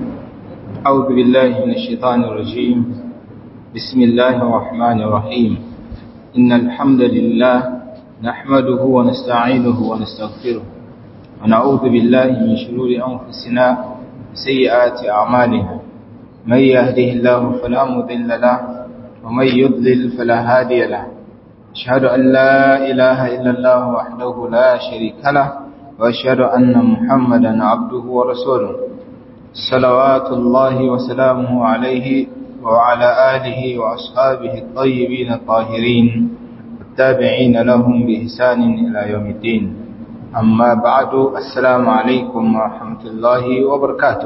أعوذ بالله من الشيطان الرجيم بسم الله الرحمن الرحيم إن الحمد لله نحمده ونستعينه ونستغفره ونعوذ بالله من شرور أنفسنا وسيئات أعمالنا من يهده الله فلا مضل له ومن يضلل فلا هادي له أشهد أن لا إله إلا الله وحده لا شريك له وأشهد أن محمدا عبده ورسوله صلوات الله وسلامه عليه وعلى آله وأصحابه الطيبين الطاهرين والتابعين لهم بإحسان إلى يوم الدين أما بعد السلام عليكم ورحمة الله وبركاته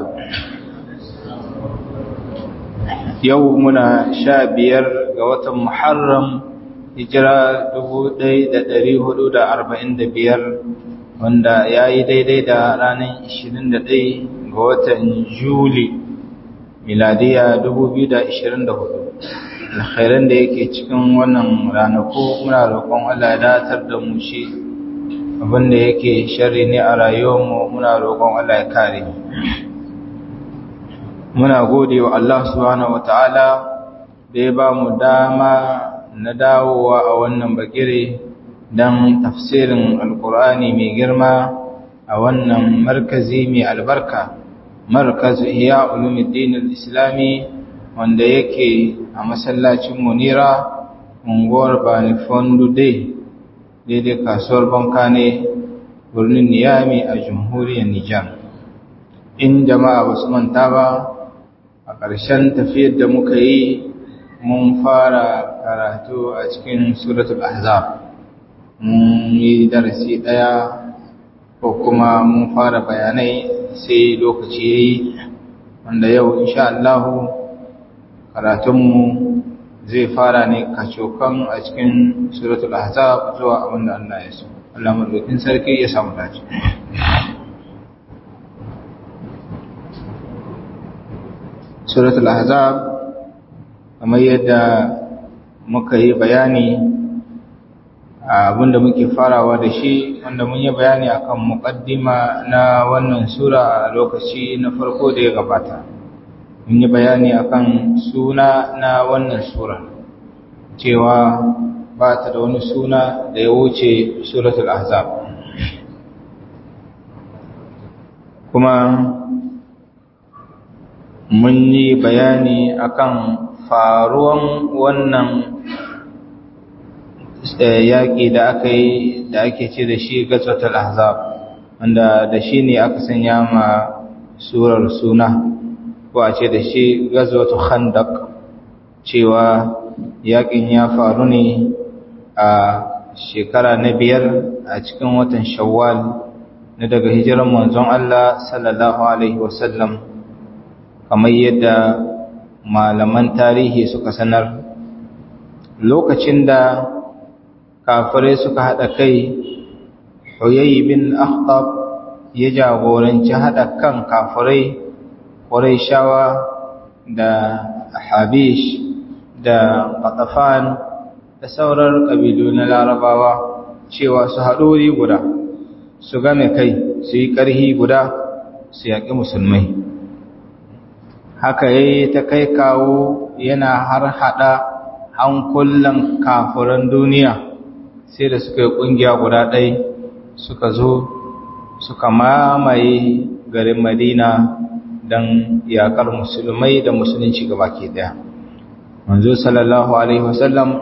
يومنا شابير قوة محرم hijira biyar, wanda ya yi daidai da ranar ɗaya ga watan juli miladiya hudu. alkhairan da yake cikin wannan ranaku muna roƙon Allah ya datar da mu shi abinda yake sharri ne a rayuwarmu muna roƙon Allah ya kare muna gode wa Allah subhanahu wataala da ya ba mu dama na dawowa a wannan bagire don tafsirin alkur'ani mai girma a wannan markazi mai albarka markazu iya ulumuddin islami wanda yake a masallacin munira unguwar bani fondu dai daidai kasuwar banka ne birnin niyami a jamhuriyar nijar in jama'a ba su manta ba a ƙarshen tafiyar da muka yi mun fara karatu a cikin suratul ahzab mun yi darasi daya ko kuma mun fara bayanai sai lokaci yayi wanda yau insha Allah karatunmu zai fara ne kacokan a cikin suratul ahzab zuwa abinda Allah ya so Allah madaukakin sarki ya samu dace suratul ahzab kamar yadda muka yi bayani abinda muke farawa da shi wanda mun yi bayani akan muqaddima na wannan sura a lokaci na farko da ya gabata mun yi bayani akan suna na wannan sura cewa ba ta da wani suna da ya wuce suratul ahzab kuma mun yi bayani akan faruwan wannan yaƙi da aka yi da ake ce da shi gazwatul ahzab wanda da shi ne aka sanya ma surar suna ko a ce da shi gazwatul khandaq cewa yaƙin ya faru ne a shekara na biyar a cikin watan shawwal na daga hijiran manzon Allah sallallahu alaihi wasallam kamar yadda malaman tarihi suka sanar lokacin da kafirai suka haɗa kai huyayi bin akhtab ya jagoranci haɗa kan kafirai shawa da habish da ƙatafan da sauran ƙabilu na larabawa cewa su haɗori guda su game kai su yi ƙarhi guda su yaƙi musulmai haka yayi ta kai kawo yana har hada hankulan kafiran duniya sai da suka yi kungiya guda ɗai suka zo suka mamaye garin madina don yakar musulmai da musulunci gaba ke daya manzo sallallahu alaihi wasallam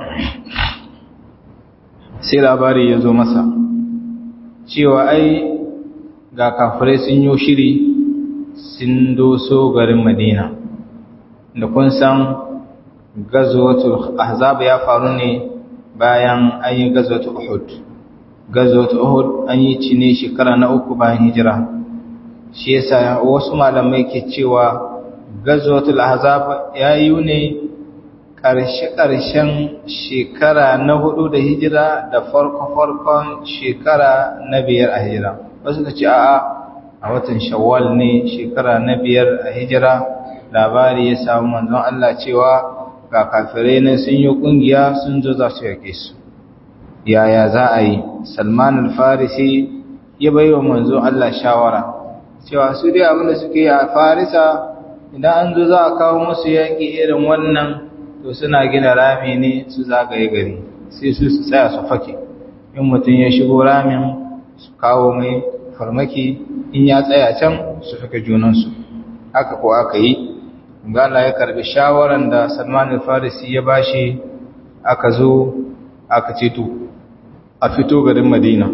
sai labari ya zo masa cewa ai ga kafirai sun yi shiri sun doso garin Madina da kun san gazwatul ahzab ya faru ne bayan an yi gazwatul uhud gazwatul uhud an yi ci ne shekara na uku bayan hijira shi yasa wasu malamai ke cewa gazwatul ahzab ya yi ne ƙarshe-ƙarshen shekara na hudu da hijira da farko-farkon shekara na biyar a hijira wasu ka ce a'a a watan shawwal ne shekara na biyar a hijira labari ya samu manzon Allah cewa ga kafirai ne sun yi kungiya sun zo za su yake su yaya za a yi salman al-farisi ya bai wa manzon Allah shawara cewa su dai abinda suke yi a farisa idan an zo za a kawo musu yaƙi irin wannan to suna gina rami ne su zagaye gari sai su su tsaya su fake in mutum ya shigo ramin su kawo mai farmaki in ya tsaya can su fake junansu haka ko aka yi gala ya karbi shawaran da salman al-farisi ya bashi aka zo aka ce to a fito garin madina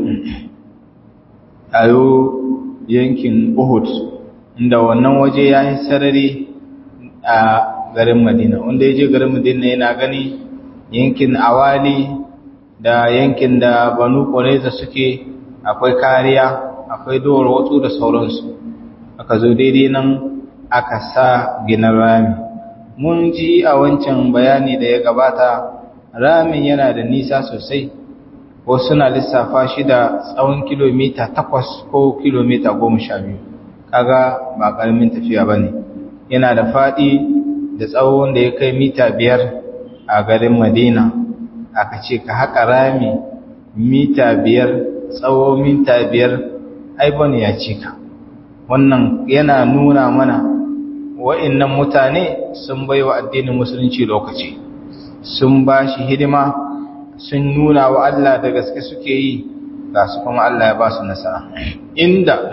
ayo yankin uhud inda wannan waje ya yi sarari a garin madina wanda ya je garin madina yana gani yankin awali da yankin da banu ƙwareza suke akwai kariya akwai dowar watsu da sauransu aka zo daidai nan aka sa ginin rami mun ji a wancan bayani da ya gabata ramin yana da nisa sosai wasu na lissafa shi da tsawon kilomita takwas ko kilomita goma sha biyu kaga ba ƙaramin tafiya ba ne yana da faɗi da tsawon da ya kai mita biyar a garin madina aka ce ka haƙa rami mita biyar tsawo mita biyar aibon ya cika wannan yana nuna mana wa'innan mutane sun bai wa addinin musulunci lokaci sun ba shi hidima sun nuna wa Allah da gaske suke yi ga su kuma Allah ya ba su nasara inda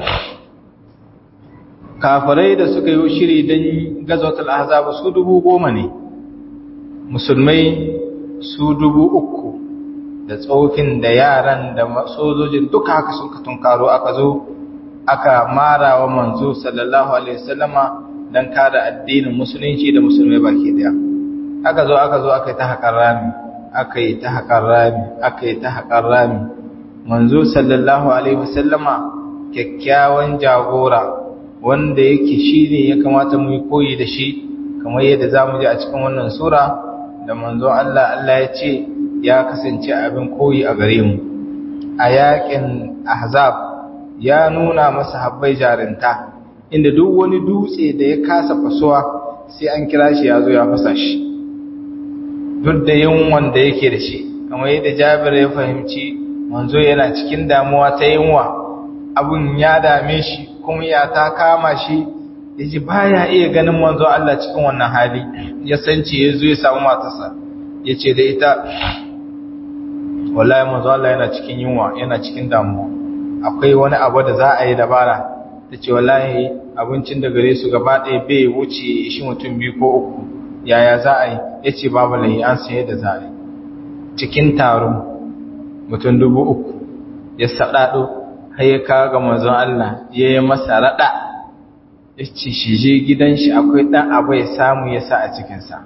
kafirai da suka yi shiri don gazotul ahzab su dubu goma ne musulmai su dubu uku da tsofin da yaran da sojojin duka haka sun ka tunkaro aka zo aka mara wa manzo sallallahu alaihi wasallama don kada addinin musulunci da musulmai baki daya aka zo aka zo aka yi ta haƙar rami aka yi ta haƙar rami aka yi ta haƙar rami manzo sallallahu alaihi wasallama kyakkyawan jagora wanda yake shi ne ya kamata mu yi koyi da shi kamar yadda za mu ji a cikin wannan sura da manzo Allah Allah ya ce ya kasance abin koyi a gare mu a yakin ahzab ya nuna masa habbai jarinta inda duk wani dutse da ya kasa fasuwa sai an kira shi ya zo ya fasa shi duk da yunwan da yake da shi kamar yadda jabir ya fahimci manzo yana cikin damuwa ta yunwa abun ya dame shi kuma ya ta kama shi ya ji baya iya ganin manzo Allah cikin wannan hali ya sance ya zo ya samu matarsa ya ce da ita wallahi manzo Allah yana cikin yunwa yana cikin damuwa akwai wani abu da za a yi dabara ta ce wallahi abincin da gare su gaba ɗaya bai wuce shi mutum biyu ko uku yaya za a yi ya ce babu lahi an saye da za a yi cikin taron mutum dubu uku ya saɗaɗo har ya kawo ga manzon Allah ya yi masa raɗa ya ce shi je gidan shi akwai ɗan abu ya samu ya sa a cikinsa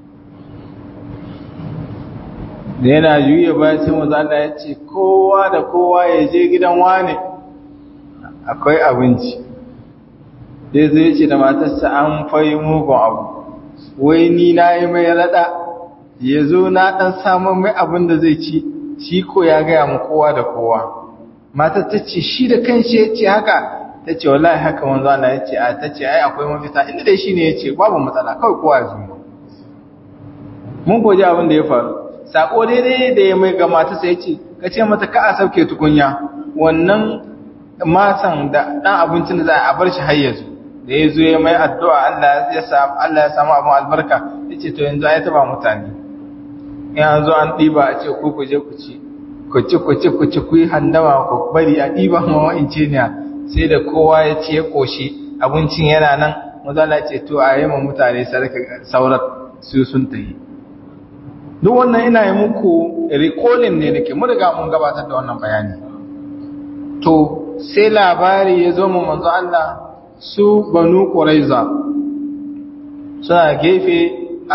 da yana juya bayan sai manzon Allah ya ce kowa da kowa ya je gidan wane akwai abinci sai zai ce da matarsa an fayi mugun abu wai ni na yi mai raɗa ya zo na ɗan samun mai abin da zai ci shi ko ya gaya mu kowa da kowa matar ta ce shi da kanshi ya ce haka ta ce wallahi haka wanzu Allah ya ce a ta ce ai akwai mafita inda dai shi ne ya ce babu matsala kawai kowa ya zuwa mun koji abin da ya faru sako daidai da ya mai ga matarsa ya ce ka ce mata ka a sauke tukunya wannan matan da ɗan abincin da za a bar shi har yanzu da ya zo ya mai addu'a Allah ya samu abin albarka ya ce to yanzu ya taba mutane ya zo an ɗiba a ce ku kuje ku ci ku ci ku ci ku ci ku yi handama ku bari a ɗiba ma wa'ince ne sai da kowa ya ce ya ƙoshi abincin yana nan mazala ce to a yi ma mutane saurar su sun ta yi duk wannan ina yi muku rikolin ne nake mu riga mun gabatar da wannan bayani to sai labari ya zo mu manzo Allah su banu ƙuraiza suna gefe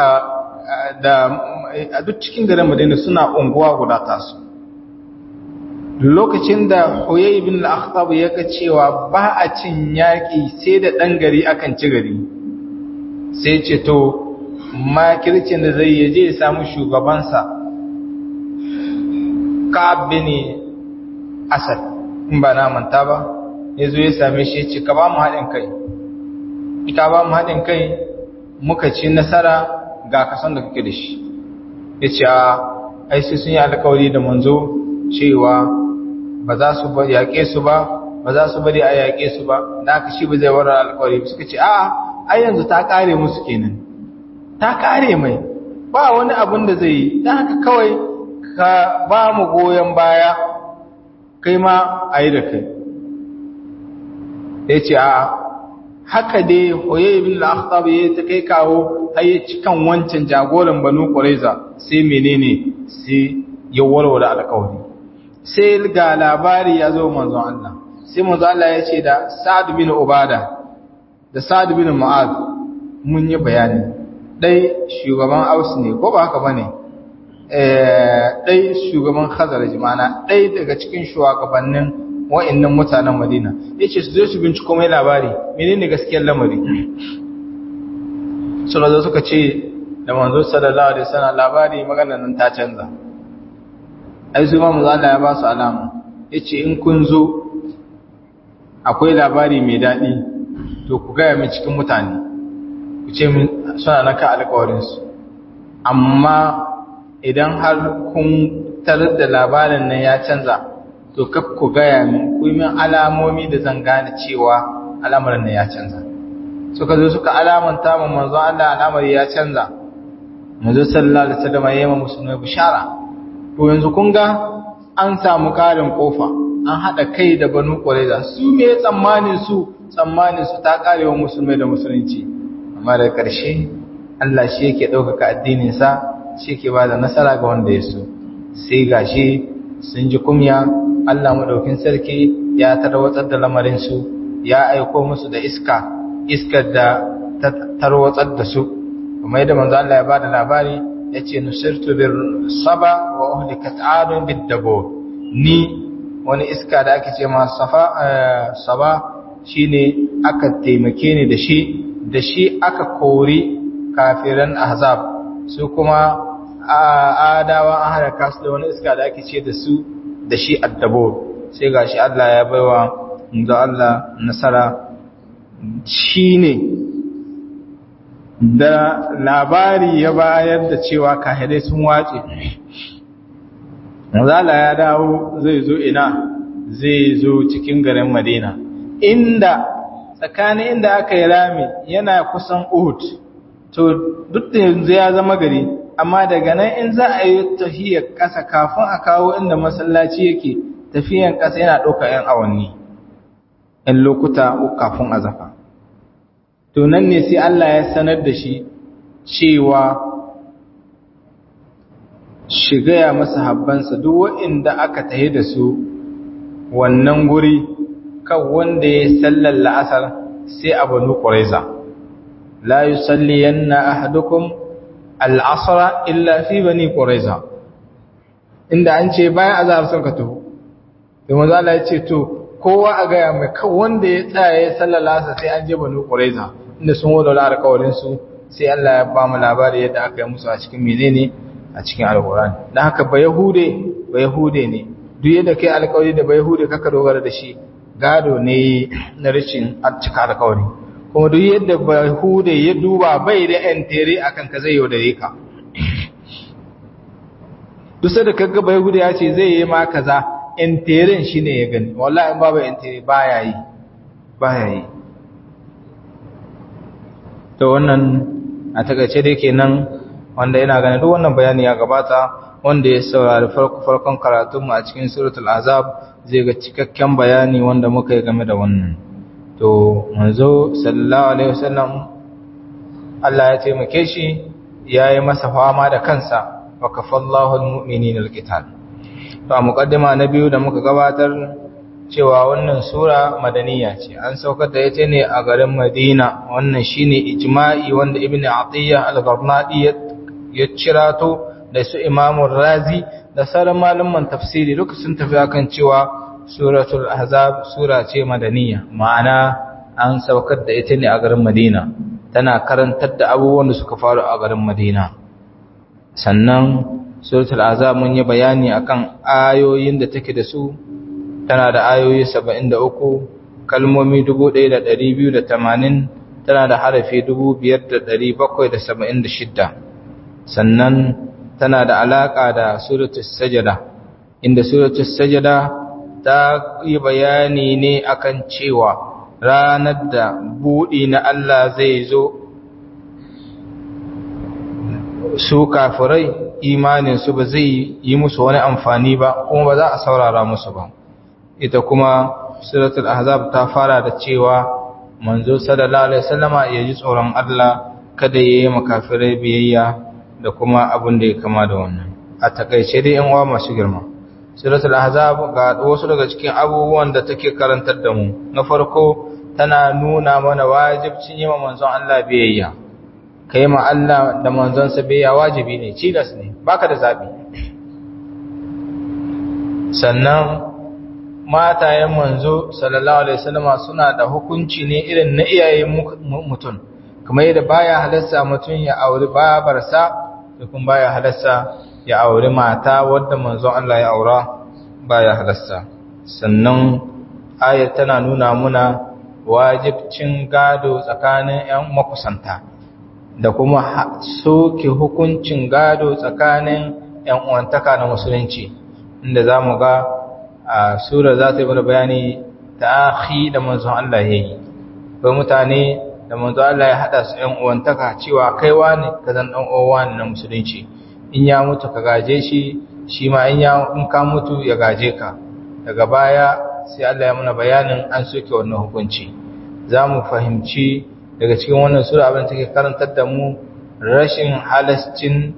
a duk cikin garin madina suna unguwa guda tasu lokacin da huyai ibn al-akhtab ya ga cewa ba a cin yaƙi sai da ɗan gari akan ci gari sai ce to makircin da zai yaje ya samu shugabansa ka'ab bin asad in ba na manta ba ya zo ya same shi ya ce ka ba mu haɗin kai ka ba mu haɗin kai muka ci nasara ga kasan da kake da shi ya ce a aisi sun yi alkawari da manzo cewa ba za su yaƙe su ba ba za su bari a yaƙe su ba da aka shi ba zai warar alkawari suka ce a ai yanzu ta kare musu kenan ta kare mai ba wani abin da zai yi dan haka kawai ka ba mu goyen baya kai ma ayi da kai yace a haka dai Huyay ibn al-Akhtab ya ta kai kawo har ya cikan wancan jagoran Banu Qurayza sai menene sai ya warware alƙawari sai ga labari ya zo manzon Allah sai manzon Allah ya ce da Sa'ad bin Ubada da Sa'ad bin Mu'adh mun yi bayani dai shugaban Aus ne ko ba haka bane eh dai shugaban Khazraj mana dai daga cikin shugabannin wa'annan mutanen Madina yace su zo su binciko mai labari menene gaskiyar lamari suka zo suka ce da manzo sallallahu alaihi wasallam labari maganar nan ta canza ai su ma manzo Allah ya ba su alama yace in kun zo akwai labari mai dadi to ku ga mai cikin mutane ku ce min suna naka alƙawarin su amma idan har kun tarar da labarin nan ya canza to kaf ku gaya min ku yi min alamomi da zan gane cewa al'amarin nan ya canza suka zo suka alamanta mu manzo Allah al'amari ya canza manzo sallallahu alaihi wasallam ya yi musulmai bishara to yanzu kun ga an samu karin kofa an hada kai da banu qurayza su me tsammanin su tsammanin su ta karewa musulmai da musulunci amma da karshe Allah shi yake ɗaukaka addinin sa shi yake bada nasara ga wanda ya so sai gashi sun ji kumya Allah madaukin sarki ya tarwatsar da lamarin su ya aiko musu da iska iskar da ta tarwatsar da su kuma yadda manzo Allah ya bada labari yace nusirtu bir saba wa uhlikat adun bid dabur ni wani iska da ake ce ma safa saba shine aka taimake ni da shi da shi aka kori kafiran ahzab su kuma adawa an haraka su da wani iska da ake ce da su da shi addabur sai gashi Allah ya baiwa da Allah nasara shine da labari ya bayar da cewa kahirai sun wace Mazala ya dawo zai zo ina zai zo cikin garin Madina inda tsakanin inda aka yi rami yana kusan Uhud to duk da yanzu ya zama gari amma daga nan in za a yi tafiyar ƙasa kafin a kawo inda masallaci yake tafiyan ƙasa yana ɗauka 'yan awanni 'yan lokuta kafin a zafa to nan ne sai Allah ya sanar da shi cewa shigaya masa habbansa duk waɗanda aka tahi da su wannan guri kan wanda ya sallar la'asar sai a banu ƙwaraiza la yi salli yanna ahadukum al'asara illa fi bani ƙwaraiza inda an ce bayan azahar sun ka taho da maza Allah ya ce to kowa a gaya mai kan wanda ya tsaya ya sallar la'asar sai an je banu ƙwaraiza inda sun wadda alƙawarinsu sai Allah ya ba mu labari yadda aka yi musu a cikin menene a cikin alkurani don haka ba yahude ba yahude ne duk yadda kai alkawari da ba yahude kaka dogara da shi gado ne na rashin cika alkawari kuma duk yadda ba yahude ya duba bai da yan tere akan ka zai yaudare ka duk da kaga ba yahude ya ce zai yi ma kaza yan teren shi ne ya gani wallahi in babu yan tere baya yi baya yi to wannan a takaice dai kenan wanda yana ganin duk wannan bayani ya gabata wanda ya saurari farkon karatunmu a cikin suratul azab zai ga cikakken bayani wanda muka yi game da wannan to manzo sallallahu alaihi wasallam Allah ya taimake shi ya yi masa fama da kansa wa kafallahu almu'minina alqital to a muqaddima na biyu da muka gabatar cewa wannan sura madaniya ce an saukar da ita ne a garin Madina wannan shine ijma'i wanda Ibn Atiyya al-Gharnadi ya cirato da su imamun razi da sauran malaman tafsiri duka sun tafi akan cewa suratul ahzab sura ce madaniya ma'ana an saukar da ita ne a garin madina tana karantar da abubuwan da suka faru a garin madina sannan suratul ahzab mun yi bayani akan ayoyin da take da su tana da ayoyi 73 kalmomi 1280 tana da harafi 5776 sannan tana da alaƙa da suratul sajada inda suratul sajada ta yi bayani ne akan cewa ranar da buɗi na Allah zai zo su kafirai imaninsu ba zai yi musu wani amfani ba kuma ba za a saurara musu ba ita kuma suratul ahzab ta fara da cewa manzo sallallahu alaihi wasallama ya ji tsoron Allah kada yayi makafirai biyayya da kuma abin da ya kama da wannan a takaice dai yan uwa masu girma suratul ahzab ga wasu daga cikin abubuwan da take karantar da mu na farko tana nuna mana wajibcin yi manzon Allah biyayya kai ma Allah da manzonsa biyayya wajibi ne cilas ne baka da zabi sannan matayen manzo sallallahu alaihi wasallama suna da hukunci ne irin na iyayen mutum kamar yadda baya halarsa mutum ya auri babarsa da kuma baya halarsa ya auri mata wadda manzon Allah ya aura baya halarsa sannan ayat tana nuna muna wajibcin gado tsakanin ƴan makusanta da kuma soke hukuncin gado tsakanin ƴan uwantaka na musulunci inda zamu ga a sura za ta yi mana bayani ta akhi da manzon Allah ya yi bai mutane da manzon Allah ya haɗa su ‘yan uwantaka cewa kaiwa ne ka zan ɗan uwa ne na musulunci in ya mutu ka gaje shi shi ma in ya in ka mutu ya gaje ka daga baya sai Allah ya muna bayanin an soke wannan hukunci za mu fahimci daga cikin wannan sura abin take karantar da mu rashin halascin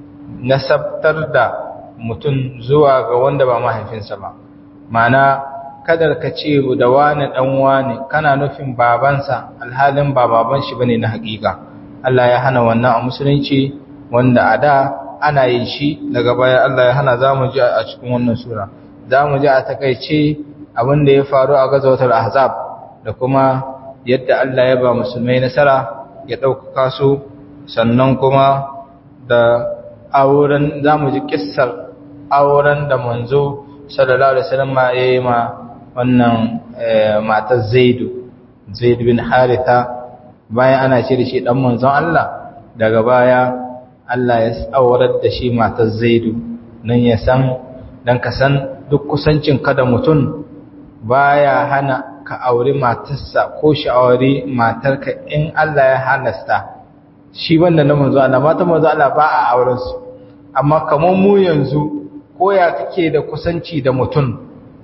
nasabtar da mutum zuwa ga wanda ba mahaifinsa ba mana kadar ka ce da wani dan wani kana nufin babansa alhalin ba baban shi bane na hakika Allah ya hana wannan a musulunci wanda a da ana yin shi daga baya Allah ya hana zamu ji a cikin wannan sura zamu ji a takeice abin da ya faru a gazawatul ahzab da kuma yadda Allah ya ba musulmai nasara ya ɗaukaka su sannan kuma da auren zamu ji kissar auren da manzo sallallahu alaihi wasallam ya yi ma wannan matar Zaidu Zaid bin Haritha bayan ana ce da shi dan manzon Allah daga baya Allah ya aurar da shi matar Zaidu nan ya san dan ka san duk kusancin ka da mutum baya hana ka auri matarsa ko shi auri matarka in Allah ya halasta shi wanda na manzo Allah mata manzo Allah ba a auren su amma kamar mu yanzu ko ya kake da kusanci da mutum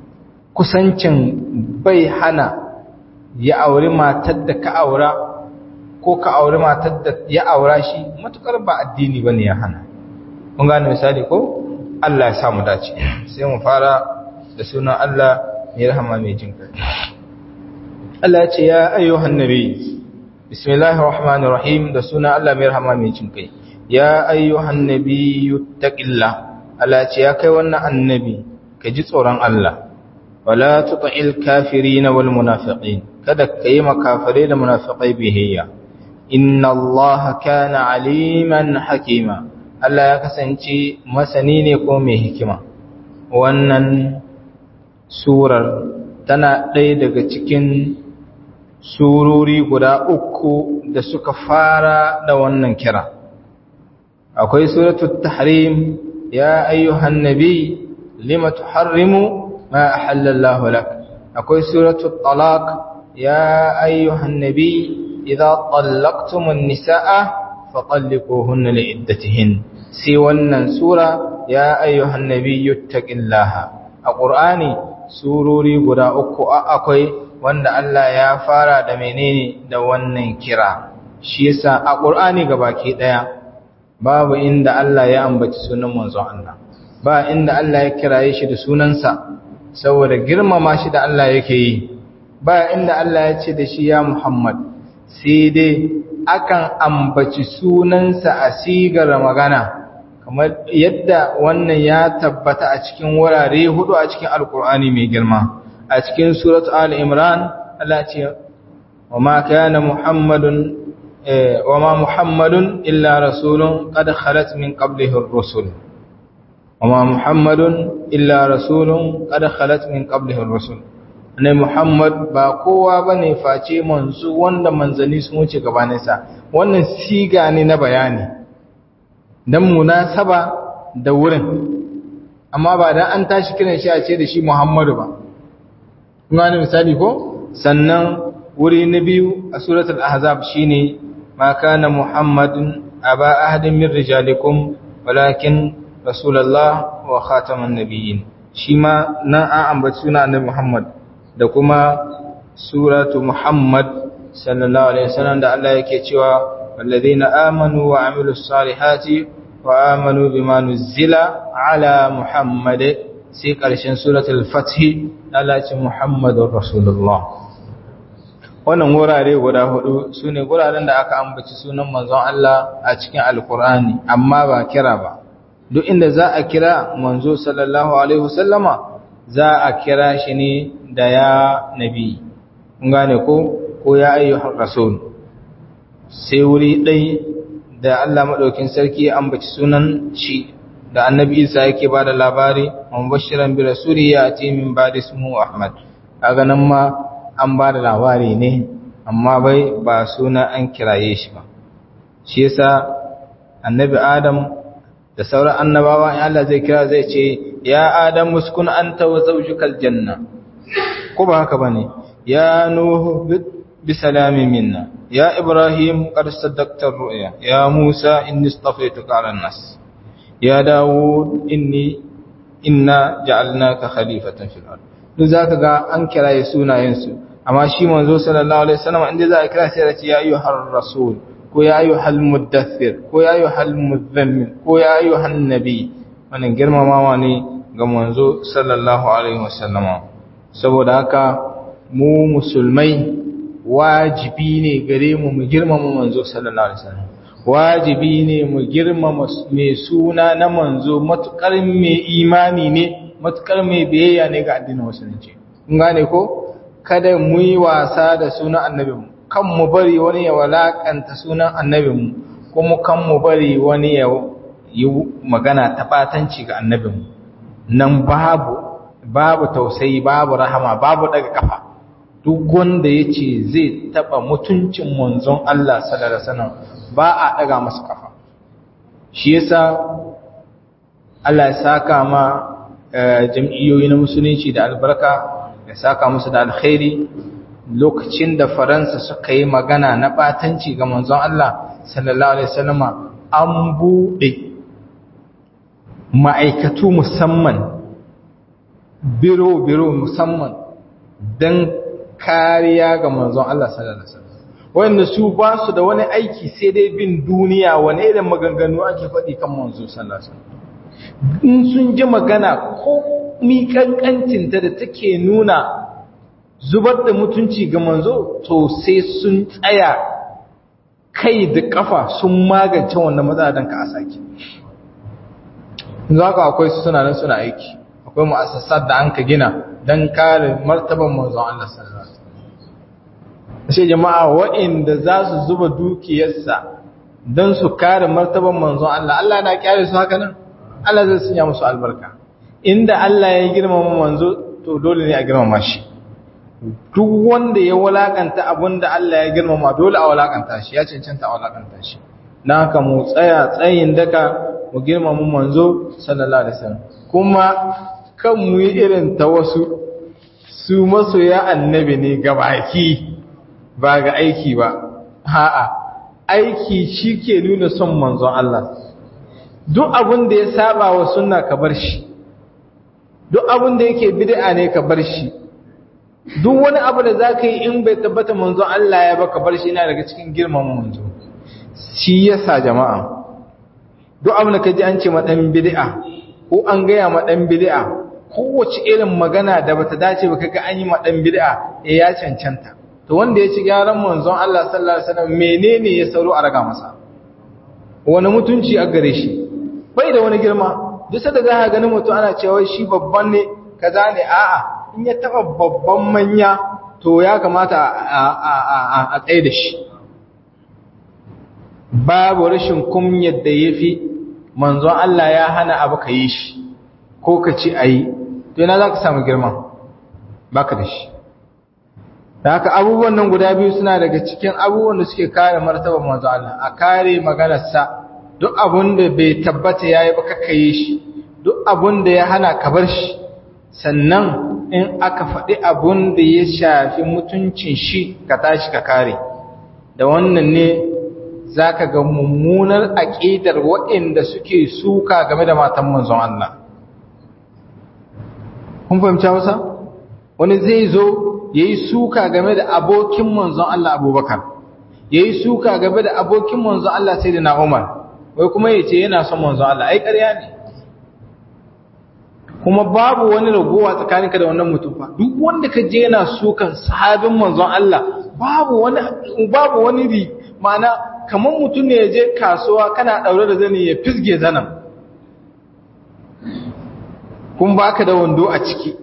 kusancin bai hana ya auri matar da ka aura ko ka auri matar da ya aura shi matukar ba addini bane ya hana kun gane misali ko Allah ya samu dace sai mu fara da sunan Allah mai rahama mai jin kai Allah ya ce ya ayyuhan nabi bismillahir rahmanir rahim da sunan Allah mai rahama mai jin kai ya ayyuhan nabi yuttaqillah Allah ya ce ya kai wannan annabi ka ji tsoron Allah wala tuta'il kafirin wal munafiqin kada ka yi makafire da munafiqai bihiyya inna Allah kana aliman hakima Allah ya kasance masani ne ko mai hikima wannan surar tana ɗaya daga cikin surori guda uku da suka fara da wannan kira akwai suratul tahrim ya ayyuhan nabi lima tuharrimu ma ahallallahu lak akwai suratul talaq ya ayyuhan nabi idza tallaqtumun nisaa fatalliquhunna liiddatihin sai wannan sura ya ayyuhan nabiyyu taqillaha a qur'ani surori guda uku akwai wanda Allah ya fara da menene da wannan kira shi yasa a qur'ani gabaki daya babu inda Allah ya ambaci sunan manzon Allah ba inda Allah ya kiraye shi da sunansa saboda girmama shi da Allah yake yi ba inda Allah ya ce da shi ya Muhammad sai dai akan ambaci sunansa a sigar magana kamar yadda wannan ya tabbata a cikin wurare hudu a cikin alkur'ani mai girma a cikin surat al-imran Allah ce wa ma kana muhammadun wa ma muhammadun illa rasulun qad khalat min qablihi ar-rusul wa ma muhammadun illa rasulun qad khalat min qablihi ar-rusul ne Muhammad ba kowa ba ne face manzu wanda manzanni sun wuce gabaninsa wannan siga ne na bayani don munasaba da wurin amma ba dan an tashi kiran shi a ce da shi Muhammadu ba kuma ne misali ko sannan wuri na biyu a suratul ahzab shine ma kana muhammadun aba ahadin min rijalikum walakin rasulullah wa khataman nabiyyin shi ma nan an ambaci suna annabi muhammad da kuma suratu muhammad sallallahu alaihi wasallam da Allah yake cewa والذين آمنوا وعملوا الصالحات وآمنوا بما نزل على محمد سيق علشان سورة الفتح على محمد رسول الله wannan wurare guda hudu su ne wuraren da aka ambaci sunan manzon Allah a cikin alkur'ani amma ba kira ba duk inda za a kira manzo sallallahu alaihi wasallama za a kira shi ne da ya nabi kun gane ko ko ya ayyuhar rasul sai wuri ɗai da Allah maɗaukin sarki ya ambaci sunan shi da annabi Isa yake ba da labari mubashiran bi rasuli ya ce min ba da ismu Ahmad kaga nan ma an ba da labari ne amma bai ba suna an kiraye shi ba shi yasa annabi Adam da sauran annabawa in Allah zai kira zai ce ya Adam muskun anta wa zawjukal janna ko ba haka bane ya nuhu بسلام منا يا إبراهيم قد صدقت الرؤيا يا موسى إني اصطفيتك على الناس يا داود إني إنا جعلناك خليفة في الأرض لذلك قال أنكر يسونا ينسو أما شي منزو صلى الله عليه وسلم عند ذلك سيرة يا أيها الرسول ويا أيها المدثر ويا أيها المذمل ويا أيها النبي wannan girmamawa ne ga manzo sallallahu alaihi wasallam saboda haka mu musulmai wajibi ne gare mu mu girmama manzo sallallahu alaihi wasallam wajibi ne mu girmama mai suna na manzo matukar mai imani ne matukar mai biyayya ne ga addinin musulunci kun gane ko kada mu yi wasa da sunan annabinmu kan mu bari wani ya walakanta sunan annabinmu kuma kan mu bari wani ya yi magana ta batanci ga annabinmu nan babu babu tausayi babu rahama babu daga kafa duk wanda ya ce zai taɓa mutuncin manzon Allah sallallahu ba a ɗaga masa kafa shi yasa Allah ya saka ma jam'iyyoyi na musulunci da albarka ya saka musu da alkhairi lokacin da faransa suka yi magana na ɓatanci ga manzon Allah sallallahu alaihi wasallama an buɗe ma'aikatu musamman biro-biro musamman don kariya ga manzon Allah sallallahu alaihi wasallam wanda su ba su da wani aiki sai dai bin duniya wani irin maganganu ake faɗi kan manzo sallallahu alaihi wasallam in sun ji magana ko mi kankancin ta da take nuna zubar da mutunci ga manzo to sai sun tsaya kai da kafa sun magance wannan matsala dan ka asaki yanzu haka akwai su suna nan suna aiki akwai mu'assasat da an ka gina dan kare martaban manzon Allah sallallahu alaihi wasallam sai jama'a waɗanda za su zuba dukiyarsa don su kare martaban manzon Allah Allah na kyale su haka nan Allah zai sanya musu albarka inda Allah ya girmama manzo to dole ne a girmama shi duk wanda ya walakanta abinda Allah ya girmama dole a walakanta shi ya cancanta a walakanta shi na haka mu tsaya tsayin daka mu girmama manzo sallallahu alaihi wasallam kuma kan mu yi irin ta wasu su masoya annabi ne gabaki ba ga aiki ba ha'a aiki shi ke nuna son manzon Allah duk abin da ya saba wa sunna ka bar shi duk abin da yake bid'a ne ka bar shi duk wani abu da zaka yi in bai tabbata manzon Allah ya baka bar shi yana daga cikin girman manzo shi yasa jama'a duk abin da ka ji an ce ma dan bid'a ko an gaya ma dan bid'a kowace irin magana da bata dace ba kaga an yi ma dan bid'a eh ya cancanta to wanda ya ci gyaran manzon Allah sallallahu alaihi wasallam menene ya sauro a raga masa wani mutunci a gare shi bai da wani girma duk da za ka gani mutum ana cewa shi babban ne kaza ne a'a in ya taba babban manya to ya kamata a tsaye da shi babu rashin kumyar da yafi manzon Allah ya hana abu ka yi shi ko ka ci ayi to ina za ka samu girma baka da shi da haka abubuwan nan guda biyu suna daga cikin abubuwan da suke kare martabar manzo Allah a kare maganarsa duk abun da bai tabbata yayi ba kaka yi shi duk abun da ya hana ka bar shi sannan in aka faɗi abun da ya shafi mutuncin shi ka tashi ka kare da wannan ne za ka ga mummunar aƙidar waɗanda suke suka game da matan manzon Allah kun fahimci wasa wani zai zo ya yi suka game da abokin manzon Allah abubakar ya yi suka game da abokin manzon Allah sai da na umar wai kuma ya ce yana son manzon Allah ai ƙarya ne kuma babu wani ragowa tsakaninka da wannan mutum fa duk wanda ka je yana sukan sahabin manzon Allah babu wani babu wani ri ma'ana kamar mutum ne ya je kasuwa kana daure da zani ya fisge zanan kun baka da wando a ciki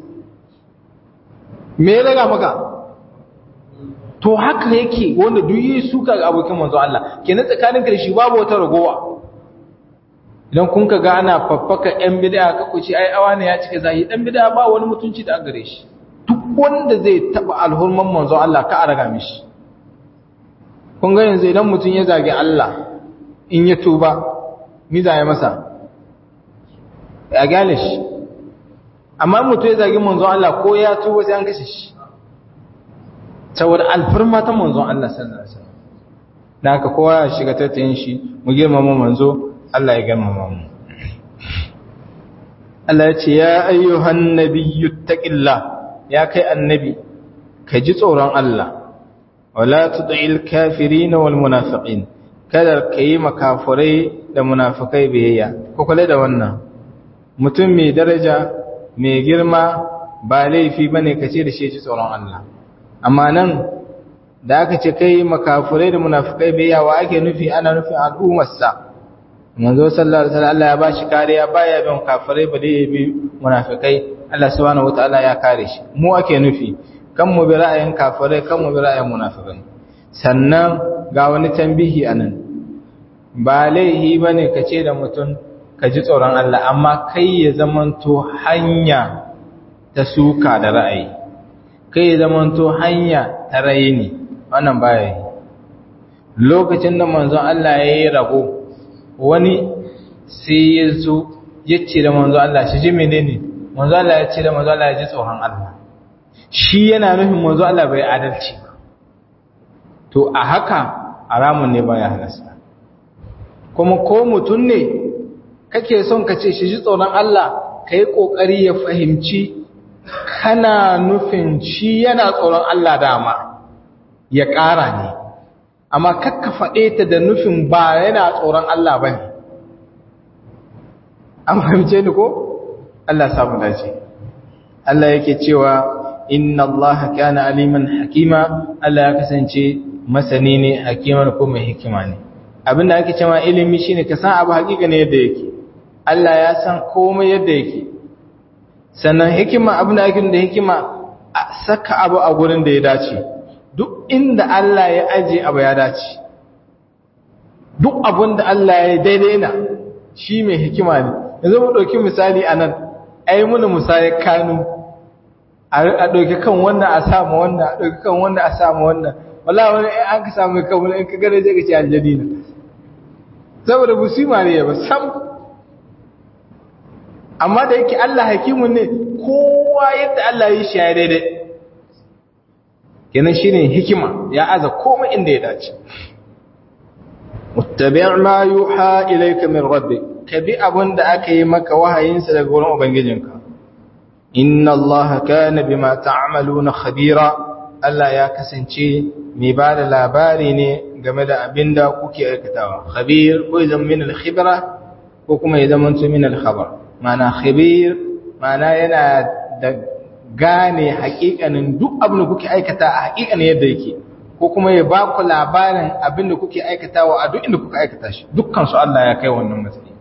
me ya raga maka to haka yake wanda duk yi suka ga abokin manzon Allah kenan tsakaninka da shi babu wata ragowa idan kun ka ga ana faffaka ‘yan bida ka ku ce ai awa ne ya cike zahi ɗan bida ba wani mutunci da gare shi duk wanda zai taɓa alhurman manzo Allah ka araga mishi kun ga yanzu idan mutum ya zage Allah in ya tuba mi ya masa ya gane shi amma mutum ya zage manzo Allah ko ya tuba sai an kashe shi saboda alfarma ta manzo Allah sallallahu alaihi wasallam da haka kowa ya shiga tattayin shi mu girmama manzo Allah ya girmama mu Allah ya ce ya ayyuhan nabiyyu taqillah ya kai annabi ka ji tsoron Allah wala tud'il kafirin wal munafiqin kada kai makafurai da munafikai biyayya ko kula da wannan mutum mai daraja mai girma ba laifi bane ka ce da shi ji tsoron Allah amma nan da aka ce kai makafurai da munafikai biyayya wa ake nufi ana nufin al'ummarsa manzo sallallahu alaihi wasallam Allah ya bashi kariya baya bin kafirai ba dai bi munafikai Allah subhanahu wataala ya kare shi mu ake nufi kan mu bi ra'ayin kafirai kan mu bi ra'ayin munafikai sannan ga wani tambihi anan ba laihi bane ka ce da mutum ka ji tsoron Allah amma kai ya zamanto hanya ta suka da ra'ayi kai ya zamanto hanya ta raini wannan baya yi lokacin da manzon Allah ya yi rabo wani sai ya zo ya ce da manzo Allah shi ji menene manzo Allah ya ce da manzo Allah ya ji tsoron Allah shi yana nufin manzo Allah bai adalci ba to a haka haramun ne baya halasta kuma ko mutum ne kake son ka ce shi ji tsoron Allah kai kokari ya fahimci kana nufin shi yana tsoron Allah dama ya ƙara ne amma kakka faɗe ta da nufin ba yana tsoron Allah ba ne an fahimce ni ko? Allah samu dace Allah yake cewa inna Allah kana aliman hakima Allah ya kasance masani ne hakimar ko mai hikima ne abinda ake cewa ilimi shine ka san abu hakika ne yadda yake Allah ya san komai yadda yake sannan hikima abinda ake da hikima a saka abu a gurin da ya dace duk inda Allah ya aje abu ya dace duk abin da Allah ya daidai na shi mai hikima ne yanzu mu ɗauki misali a nan ai muna musayar kanu a ɗauki kan wannan a samu wannan a ɗauki kan wannan a samu wannan wala wani an ka samu kan wani in ka gane je ka ce aljani na saboda musima ne ya ba sam amma da yake Allah hakimun ne kowa yadda Allah ya shi ya daidai kenan shine hikima ya aza komai inda ya dace muttabi' ma yuha ilayka min rabbik kabi abunda aka yi maka wahayin sa daga wurin ubangijinka inna allaha kana bima ta'maluna khabira Allah ya kasance mai bada labari ne game da abinda kuke aikatawa khabir ko idan min al-khibra ko kuma idan mun min al-khabar mana khabir mana yana da gane hakikanin duk abin da kuke aikata a hakikanin yadda yake ko kuma ya ba ku labarin abin da kuke aikatawa a duk inda kuka aikata shi dukkan su Allah ya kai wannan matsayi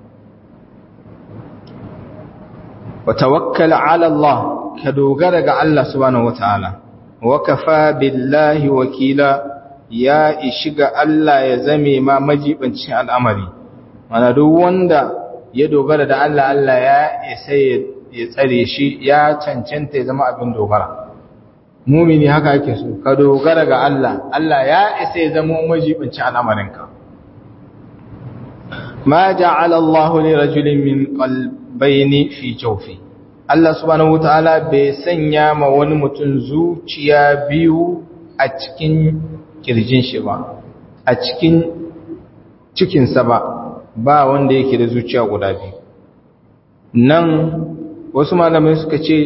wa tawakkal ala Allah ka dogara ga Allah subhanahu wataala wa kafa billahi wakila ya ishi ga Allah ya zame ma majibancin al'amari mana duk wanda ya dogara da Allah Allah ya isa ya tsare shi ya cancanta ya zama abin dogara mumini haka ake so ka dogara ga Allah Allah ya isa ya zama majibincin al'amarinka ma ja'ala Allah li rajulin min qalbayni fi jawfi Allah subhanahu wataala bai sanya ma wani mutum zuciya biyu a cikin kirjin shi ba a cikin cikinsa ba ba wanda yake da zuciya guda biyu nan wasu malamai suka ce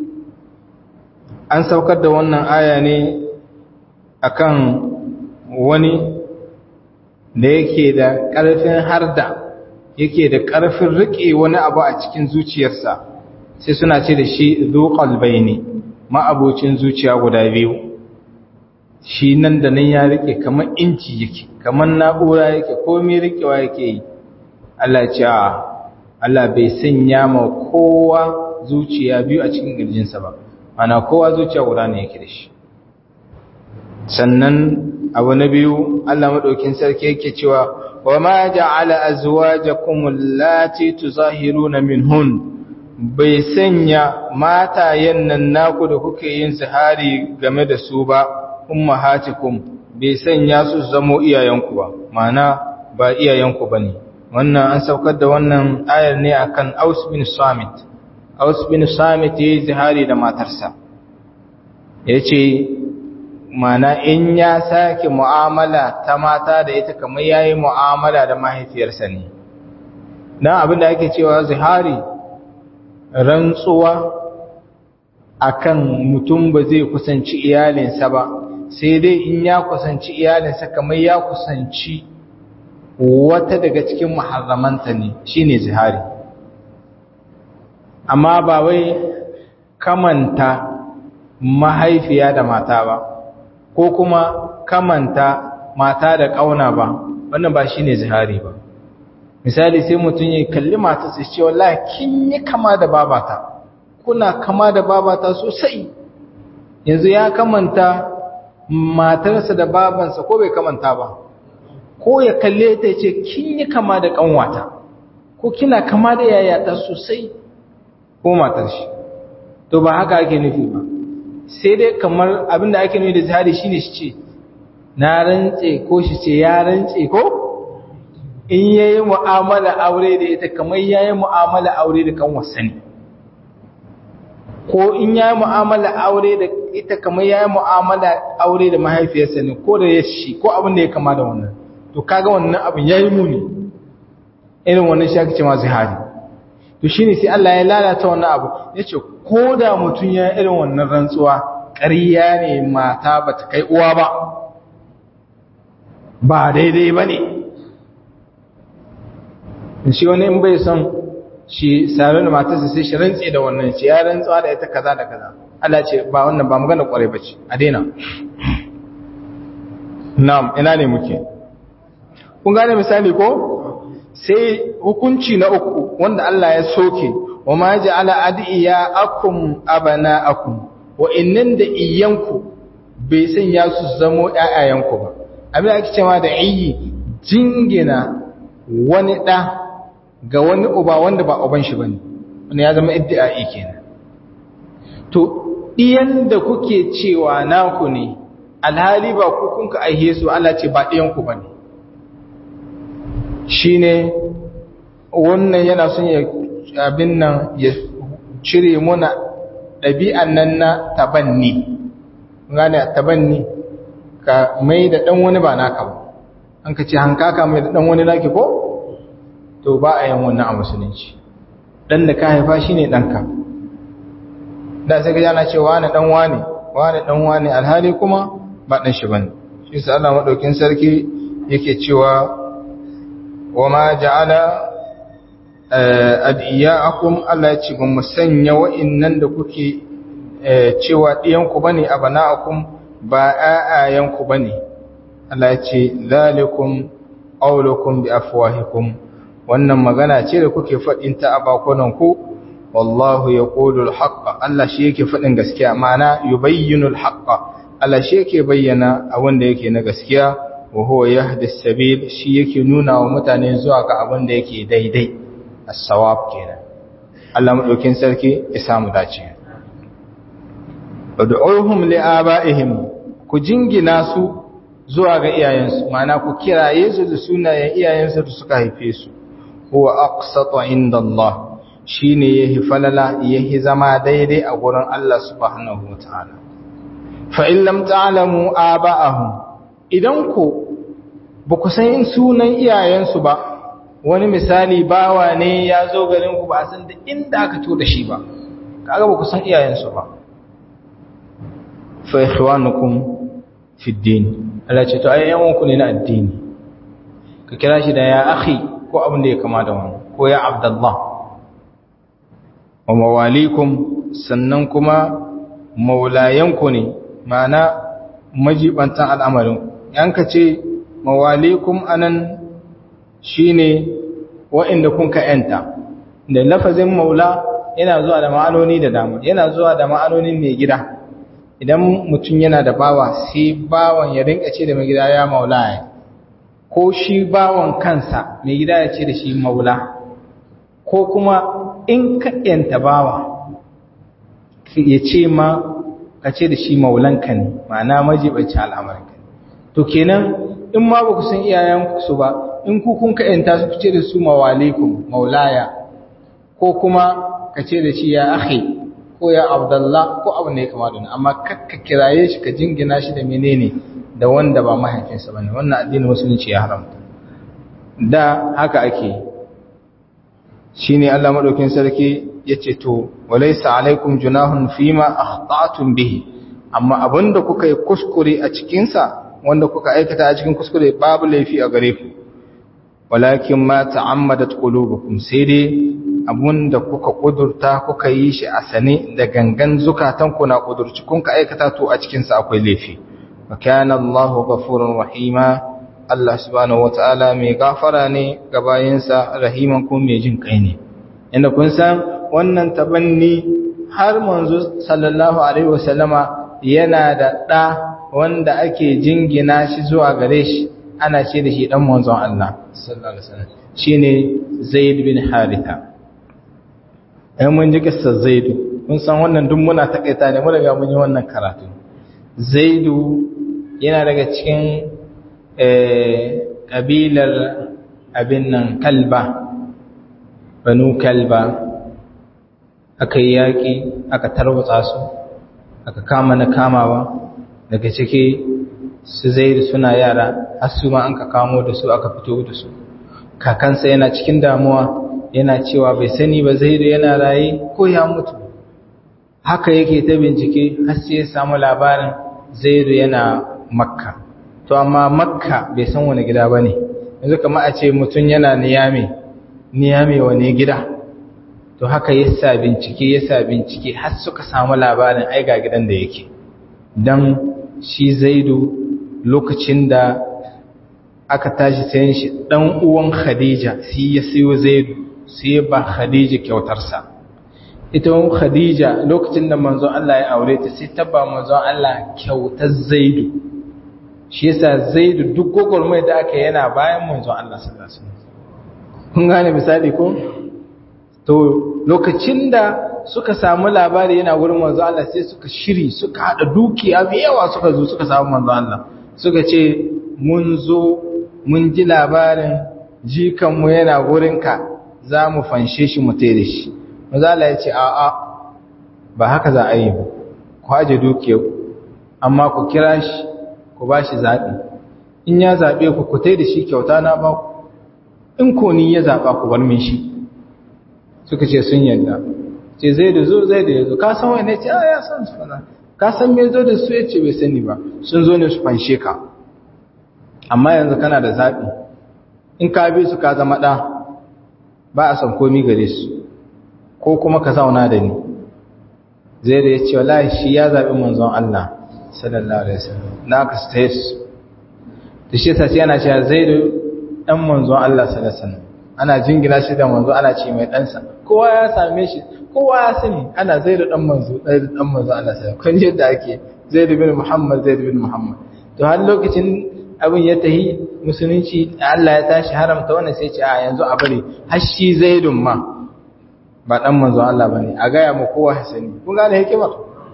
an saukar da wannan aya ne akan wani da yake da ƙarfin harda yake da ƙarfin riƙe wani abu a cikin zuciyarsa sai suna ce da shi zuƙal ne ma'abocin zuciya guda biyu shi nan da nan ya riƙe kamar inci yake kamar na'ura yake komai riƙewa yake yi Allah ce a Allah bai sanya ma kowa zuciya biyu a cikin ƙirjinsa ba ana kowa zuciya guda ne yake da shi sannan abu na biyu Allah maɗaukin sarki yake cewa wa ma ja'ala azwajakum allati tuzahiruna minhun bai sanya matayen nan naku da kuke yin zihari game da su ba ummahatikum bai sanya su zamo iyayenku ba mana ba iyayenku bane wannan an saukar da wannan ayar ne akan Aus bin Samit Aus bin Samit yayi zihari da matarsa yace mana in ya sake mu'amala ta mata da ita kamar yayi mu'amala da mahaifiyarsa ne dan abin da ake cewa zihari rantsuwa akan mutum ba zai kusanci iyalinsa ba sai dai in ya kusanci iyalinsa kamar ya kusanci wata daga cikin muharramanta ne shine zihari amma ba wai kamanta mahaifiya da mata ba ko kuma kamanta mata da ƙauna ba wannan ba shine zihari ba misali sai mutum ya kalli mata sai ce wallahi kin yi kama da babata kuna kama da babata sosai yanzu ya kamanta matarsa da babansa ko bai kamanta ba ko ya kalle ta ce kin yi kama da kanwata ko kina kama da yayata sosai ko matar shi to ba haka ake nufi ba sai dai kamar abinda ake nufi da zihari shine shi ce na rantse ko shi ce ya rantse ko in yayi mu'amala aure da ita kamar yayi mu'amala aure da kan wasani ko in yayi mu'amala aure da ita kamar yayi mu'amala aure da mahaifiyarsa ne ko da yashi ko abin da ya kama da wannan to kaga wannan abin yayi muni irin wannan shi ake cewa zihari to shine sai Allah ya lalata wannan abu yace ko da mutun ya irin wannan rantsuwa ƙarya ne mata bata kai uwa ba ba daidai bane shi wani in bai son shi sare da matarsa sai shi rantse da wannan shi ya rantsuwa da ita kaza da kaza Allah ce ba wannan ba magana kware bace a daina na'am ina ne muke kun gane misali ko sai hukunci na uku wanda Allah ya soke wa ma ja'ala adiya akum abana'akum wa innan da iyanku bai sanya su zamo ƴaƴayenku ba abin ake cewa da iyi jingina wani da ga wani uba wanda ba uban shi bane wanda ya zama iddi'ai kenan to iyan da kuke cewa naku ne alhali ba ku kunka aihe su Allah ce ba ɗiyan ku bane shine wannan yana son ya abin nan ya cire muna ɗabi'an nan na tabanni gane tabanni ka mai da ɗan wani ba naka ba an ka ce hankaka mai da ɗan wani naki ko to ba a yin wannan a musulunci ɗan da ka haifa shi ne ɗanka da sai ka jana ce wane ɗan wane wane ɗan wane alhali kuma ba ɗan shi ba ne shi sa Allah maɗaukin sarki yake cewa wa ma ja'ala adiyaakum Allah ya ce ba mu sanya wa'annan da kuke cewa ɗiyanku bane abana'akum ba ƴaƴayenku bane Allah ya ce zalikum qawlukum bi afwahikum wannan magana ce da kuke faɗin ta a bakunan ku wallahu yaqulu al-haqq Allah shi yake faɗin gaskiya ma'ana yubayyinu al-haqq Allah shi yake bayyana abin da yake na gaskiya wa huwa yahdi as-sabil shi yake nuna wa mutane zuwa ga abin da yake daidai as-sawab kenan Allah madaukin sarki ya samu dace ud'uhum li'aba'ihim ku jingina su zuwa ga iyayensu ma'ana ku kiraye su da sunayen iyayensu da suka haife su huwa aqsatu inda Allah shine yahi falala yahi zama daidai a gurin Allah subhanahu wataala fa in lam ta'lamu aba'ahum idan ku ba ku san sunan iyayensu ba wani misali bawa ne ya zo garin ku ba san da inda aka to da shi ba kaga ba ku san iyayensu ba fa ikhwanukum fi din Allah ce to ai yan ku ne na addini ka kira shi da ya akhi ko abin da ya kama da wani ko ya abdullah wa mawalikum sannan kuma maulayanku ne ma'ana majibantan al'amarin yanka ce mawalikum anan shine wa'inda kun ka yanta da lafazin maula yana zuwa da ma'anoni da dama yana zuwa da ma'anonin mai gida idan mutum yana da bawa sai bawan ya rinka ce da mai gida ya maula ya ko shi bawan kansa mai gida ya ce da shi maula ko kuma in ka yanta bawa ya ce ma ka ce da shi maulanka ne ma'ana majibanci al'amarka to kenan in ma ba ku san iyayensu ba in ku kun ka yanta su ce da su mawalikum maulaya ko kuma ka ce da shi ya akhi ko ya abdallah ko abu ne kama da amma kakka kiraye shi ka jingina shi da menene da wanda ba mahaifinsa bane wannan addinin musulunci ya haramta da haka ake shine Allah madaukin sarki yace to walaysa alaikum junahun fima akhta'tum bihi amma abinda kuka yi kuskure a cikin sa wanda kuka aikata a cikin kuskure babu laifi a gare ku walakin ma ta'ammadat qulubukum sai dai abunda kuka kudurta kuka yi shi a sane da gangan zukatanku na kudurci kun ka aikata to a cikin sa akwai laifi wa kana Allahu ghafurur rahima Allah subhanahu wataala mai gafara ne ga bayinsa rahiman kuma mai jin kai ne inda kun san wannan tabanni har manzo sallallahu alaihi wasallama yana da da wanda ake jingina shi zuwa gare shi ana ce da shi dan manzon Allah sallallahu alaihi wasallam shine Zaid bin Haritha ai mun ji kissar Zaid kun san wannan duk muna takaita ne mu daga mun yi wannan karatu Zaidu yana daga cikin ƙabilar abin nan kalba banu kalba aka yi yaƙi aka tarwatsa su aka kama na kamawa daga ciki su zai suna yara har su ma an ka kamo da su aka fito da su kakansa yana cikin damuwa yana cewa bai sani ba zai yana raye ko ya mutu haka yake ta bincike har sai ya samu labarin zaidu yana makka to amma makka bai san wani gida ba ne yanzu kama a ce mutum yana niyame niyame wani gida to haka yasa bincike yasa bincike har suka samu labarin ai ga gidan da yake dan shi zaidu lokacin da aka tashi sayan shi dan uwan khadija sai ya sayo zaidu sai ya ba khadija kyautarsa ita wani khadija lokacin da manzon Allah ya aure ta sai ta ba manzon Allah kyautar zaidu shi yasa zaidu duk gogormai da aka yana bayan manzon Allah sallallahu alaihi wasallam kun gane misali ko to lokacin da suka samu labari yana wurin manzon Allah sai suka shiri suka hada dukiya mai yawa suka zo suka samu manzon Allah suka ce mun zo mun ji labarin jikanmu yana wurinka za mu fanshe shi mu tere shi manzon Allah ya ce a'a ba haka za a yi ba ku haje dukiyar amma ku kira shi ku ba shi zaɓi in ya zaɓe ku ku tai da shi kyauta na ba ku in ko ni ya zaɓa ku bar min shi suka ce sun yadda ce zai da zo zai da ya zo ka san wani ce a ya san su fana ka san me zo da su ya ce bai sani ba sun zo ne su fanshe ka amma yanzu kana da zaɓi in ka bi su ka zama ɗa ba a san komi gare su ko kuma ka zauna da ni zai da ya ce wallahi shi ya zaɓi manzon Allah sallallahu alaihi wasallam na ka stay su da shi yasa sai ana cewa zaidu dan manzon Allah sallallahu alaihi wasallam ana jingina shi da manzo ana ce mai ɗansa kowa ya same shi kowa ya sani ana zaidu dan manzo zaidu dan manzo Allah sallallahu alaihi wasallam kun yadda ake zaidu bin Muhammad zaidu bin Muhammad to har lokacin abin ya tahi musulunci Allah ya tashi haramta wannan sai ce a yanzu a bari har shi zaidun ma ba dan manzo Allah bane a gaya mu kowa ya sani kun gane hikimar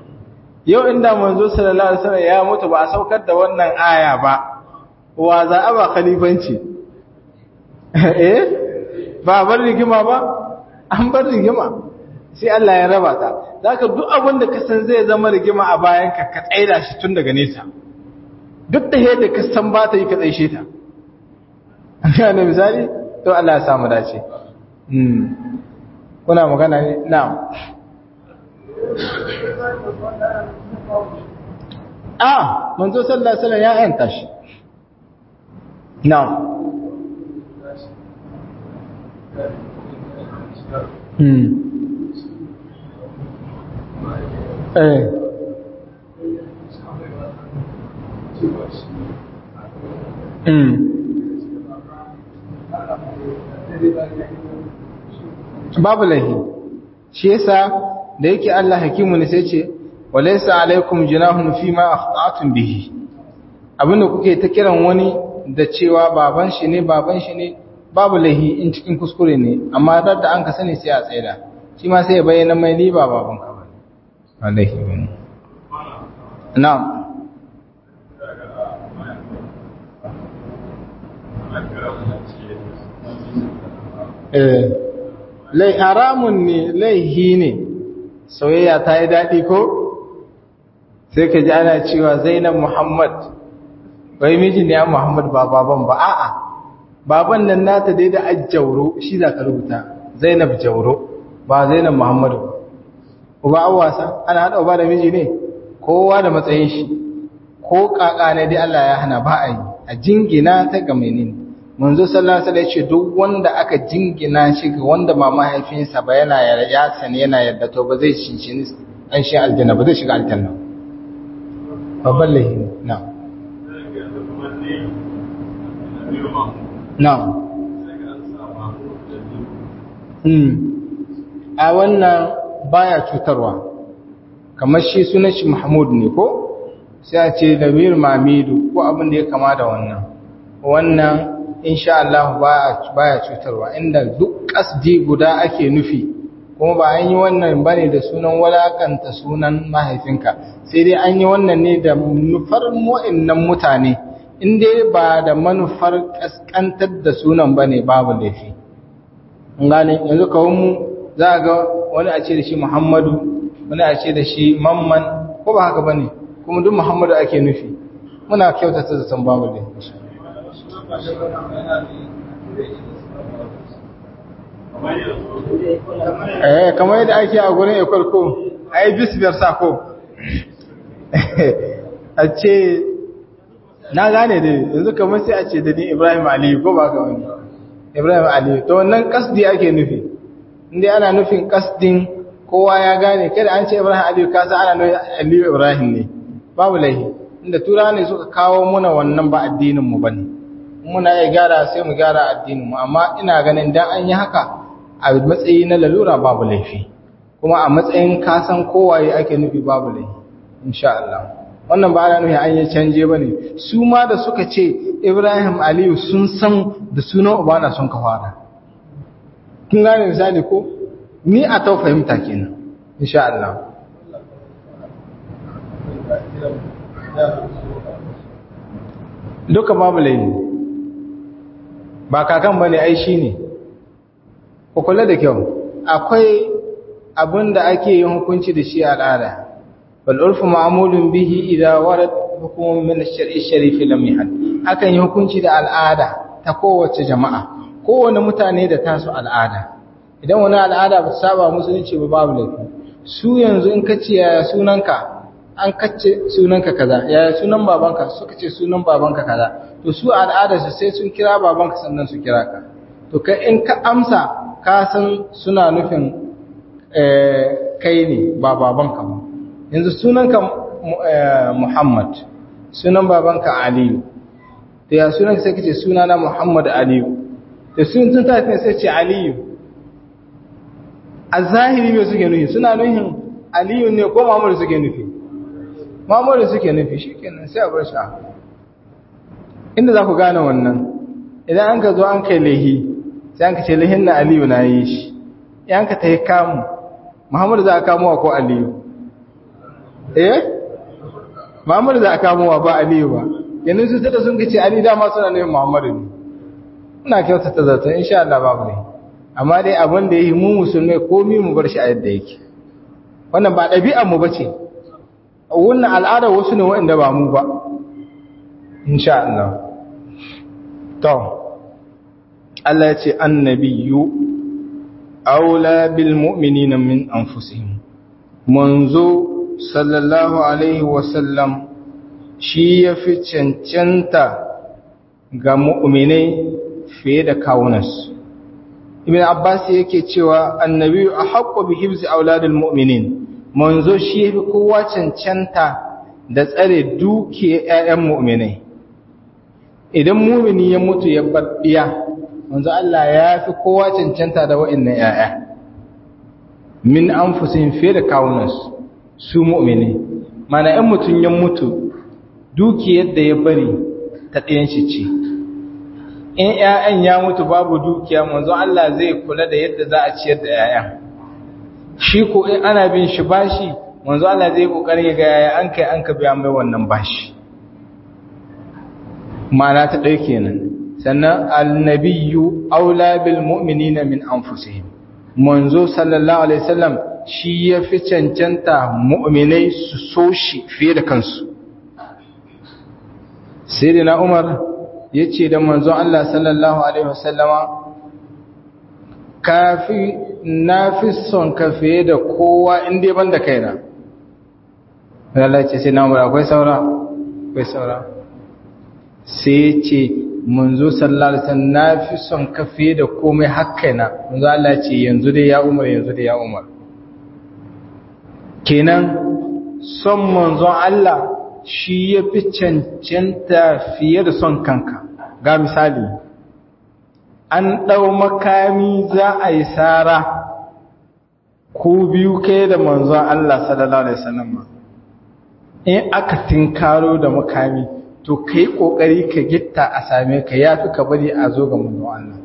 yau inda manzo sallallahu alaihi wasallam ya mutu ba a saukar da wannan aya ba wa za a ba khalifanci eh ba bar rigima ba an bar rigima sai Allah ya raba ta zaka duk abin da ka san zai zama rigima a bayan ka ka tsaida shi tun daga nesa duk da yadda ka san ba ta yi ka tsaishe ta an gane misali to Allah ya samu dace kuna magana ne na'am ah manzo sallallahu alaihi wasallam ya yanta shi na'am hmm eh hmm babu lahi shi yasa da yake Allah hakimu ne sai ce walaysa alaikum junahun fi ma akhta'tum bihi abinda kuke ta kiran wani da cewa baban shi ne baban shi ne babu lahi in cikin kuskure ne amma dar da an ka sani sai a tsaida shi ma sai ya bayyana mai ni ba baban ka bane wallahi bane na'am eh lai haramun ne laihi ne soyayya ta yi daɗi ko sai ka ji ana cewa zainab muhammad bai miji ne ya muhammad ba baban ba a'a baban nan nata dai da ajjauro shi za ka rubuta zainab jauro ba zainab muhammadu ba an wasa ana haɗa uba da miji ne kowa da matsayin shi ko ƙaƙa ne dai Allah ya hana ba a yi a jingina ta ga menene manzo sallallahu alaihi wasallam ya ce duk wanda aka jingina shi ga wanda ba mahaifinsa ba yana ya sani yana yadda to ba zai shinshini an shi aljanna ba zai shiga aljanna babban lahi na na a wannan baya cutarwa kamar shi sunan shi mahmud ne ko sai a ce da mir mamidu ko abin da ya kama da wannan wannan insha Allah baya cutarwa inda duk kasdi guda ake nufi kuma ba an yi wannan bane da sunan walakanta sunan mahaifinka sai dai an yi wannan ne da manufar mu'innan mutane in dai ba da manufar kaskantar da sunan bane babu laifi an gane yanzu kawun mu za ga wani a ce da shi Muhammadu wani a ce da shi Mamman ko ba haka bane kuma duk Muhammadu ake nufi muna kyautata zaton babu laifi eh kamar yadda ake a gurin ekwal ko a yi bisbiyar sako a ce na gane dai yanzu kamar sai a ce da ni ibrahim aliyu ko ba ka wani ibrahim aliyu to wannan kasdi ake nufi inda ana nufin kasdin kowa ya gane kada an ce ibrahim aliyu kasa ana nufin aliyu ibrahim ne babu laihi inda tura ne suka kawo muna wannan ba addininmu ba ne muna iya gyara sai mu gyara addininmu amma ina ganin dan an yi haka a matsayi na lalura babu laifi kuma a matsayin kasan kowaye ake nufi babu laifi insha Allah wannan ba ana nufi an yi canje ba ne su ma da suka ce ibrahim aliyu sun san da sunan ubana sun ka fara kun gane misali ko ni a tau fahimta kenan insha Allah duka babu laifi ba kakan bane ai shine ku kula da kyau akwai abin da ake yin hukunci da shi al'ada bal urfu ma'mulun bihi idza warad hukumun min ash-shar'i sharif lam yahad akan yi hukunci da al'ada ta kowace jama'a kowane mutane da tasu al'ada idan wani al'ada ba saba musulunci ba babu laifi su yanzu in ka ce yaya sunanka an kace sunanka kaza yaya sunan babanka suka ce sunan babanka kaza to su al'ada su sai sun kira babanka sannan su kira ka to kai in ka amsa ka san suna nufin kai ne ba babanka ba yanzu sunanka Muhammad sunan babanka Aliyu to ya sunanka sai kace sunana Muhammad Aliyu to sun tun ta sai ce Aliyu a zahiri me suke nufi suna nufin Aliyu ne ko Muhammad suke nufi Muhammad suke nufi shikenan sai a bar shi inda za ku gane wannan idan an ka zo an kai lehi sai an ka ce lehin na Aliyu na yi shi yan ka ta yi kamu Muhammad za a kamuwa ko Aliyu eh Muhammad za a kamuwa ba Aliyu ba yanzu su tada sun kace Ali dama suna nufin Muhammadu ne ina kyautata zato insha Allah babu ne amma dai abin da ya yi mu musulmai komi mu bar shi a yadda yake wannan ba ɗabi'ar mu bace wannan al'adar wasu ne waɗanda ba mu ba insha Allah to Allah ya ce annabiyyu aula bil mu'minina min anfusihim manzo sallallahu alaihi wasallam shi ya fi cancanta ga mu'minai fiye da kawunansu ibn abbas yake cewa annabi a haƙƙo bi hibzi auladul mu'minin manzo shi ya fi kowa cancanta da tsare duke ƴaƴan mu'minai idan mu'mini ya mutu ya bar ɗiya manzo Allah ya fi kowa cancanta da wa'annan ƴaƴa min anfusihim fiye da kawunansu su mu'mini mana ɗan mutum ya mutu dukiyar da ya bari ta ɗayan shi ce in ‘ya'yan ya mutu babu dukiya manzo Allah zai kula da yadda za a ciyar da ‘ya'yan shi ko in ana bin shi bashi manzo Allah zai ƙoƙarin ga yaya an kai an ka biya mai wannan bashi ma'ana ta ɗaya kenan sannan annabiyu aula bil mu'minina min anfusihim manzo sallallahu alaihi wasallam shi ya fi cancanta mu'minai su so shi fiye da kansu sai na umar ya ce da manzon Allah sallallahu Alaihi wasallama kafi na fi son ka fiye da kowa inda ban da kaina Allah ce sai na umar akwai saura akwai saura sai ce manzo sallallahu Alaihi wasallam na fi son ka fiye da komai hakkaina manzo Allah ce yanzu dai ya umar yanzu dai ya umar kenan son manzon Allah shi ya fi cancanta fiye da son kanka ga misali an ɗau makami za a yi tsara ko biyu kai da manzon Allah sallallahu Alaihi wasallam in aka tinkaro da makami to ka yi ƙoƙari ka gitta a same ka ya fi ka bari a zo ga manzon Allah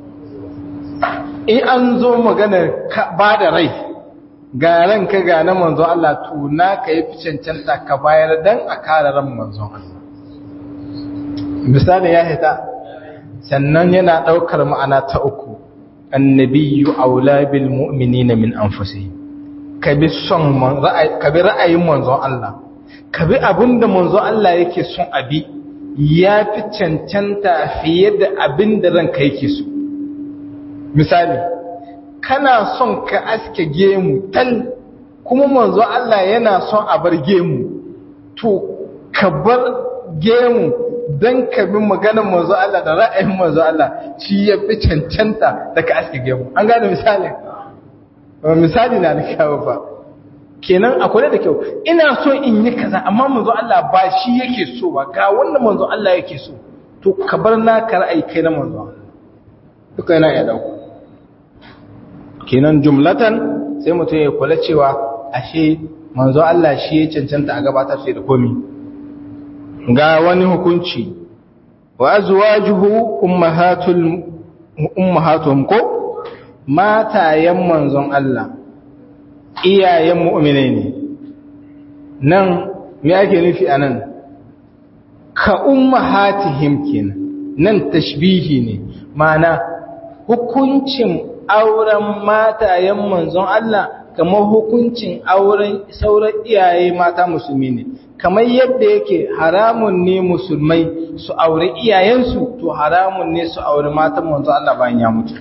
in an zo maganar ba da rai ga ranka ga na manzon Allah tuna ka yi fi cancanta ka bayar dan a kare ran manzon Allah misali ya hita sannan yana daukar ma'ana ta uku annabiyyu aula bil mu'minina min anfusihim ka bi son ra'ayi ka bi ra'ayin manzon Allah ka bi abinda manzon Allah yake son abi ya fi cancanta fiye da abinda ranka yake so misali kana son ka aske gemu tal kuma manzo Allah yana son a bar gemu to ka bar gemu don ka bi maganar manzo Allah da ra'ayin manzo Allah shi ya fi cancanta da ka aske gemu an gane misali misali na da kyawu ba kenan akwai da kyau ina so in yi kaza amma manzo Allah ba shi yake so ba ga wanda manzo Allah yake so to ka bar naka ra'ayi kai na manzo Allah duka yana ya dauko kenan jumlatan sai mutum ya kula cewa ashe manzo Allah shi ya cancanta a gabatar sai da komi ga wani hukunci wa azwajuhu ummahatul ummahatuhum ko matayen manzon Allah iyayen mu'minai ne nan me ake nufi anan ka ummahatihim kenan nan tashbihi ne ma'ana hukuncin auren matayen manzon Allah kamar hukuncin auren sauran iyaye mata musulmi ne kamar yadda yake haramun ne musulmai su aure iyayensu to haramun ne su aure matan manzon Allah bayan ya mutu